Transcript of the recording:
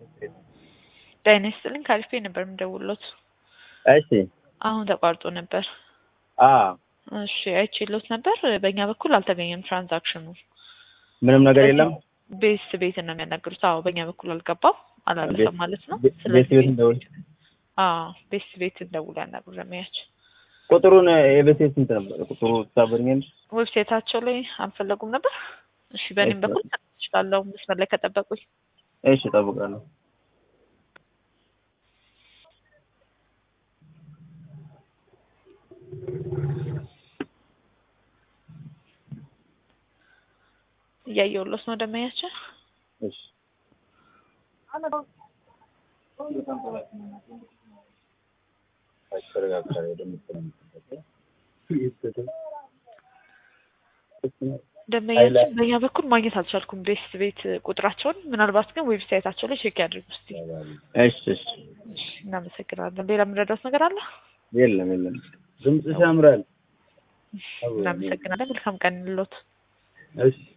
ጤና ይስጥልኝ ከአሪፍ ነበር የምደውልዎት። እሺ አሁን ተቋርጦ ነበር። አ እሺ አይቼልዎት ነበር። በእኛ በኩል አልተገኘም ትራንዛክሽኑ። ምንም ነገር የለም። ቤስ ቤት ነው የሚያናግሩት። አዎ በእኛ በኩል አልገባም አላለፈም ማለት ነው። ቤት ስለዚህ ቤት እንደውል አዎ ቤስ ቤት እንደውል ያናግሩ ለሚያች ቁጥሩን የቤት ቤት ስንት ነበር? ቁጥሩ ታበርኛለሽ? ዌብሳይታቸው ላይ አልፈለጉም ነበር። እሺ በእኔም እሺ። በኩል እችላለሁ መስመር ላይ ከጠበቁኝ። እሺ እጠብቃለሁ። እያየሁሎት ነው ደመያቸው። እሺ ደንበኛችን በእኛ በኩል ማግኘት አልቻልኩም ቤስ ቤት ቁጥራቸውን። ምናልባት ግን ዌብሳይታቸው ላይ ቼክ ያድርጉ እስቲ። እሺ እሺ እሺ፣ እናመሰግናለን። ሌላ የምንረዳት ነገር አለ? የለም የለም። ድምፅሽ ያምራል። እናመሰግናለን። መልካም ቀን እንሎት። እሺ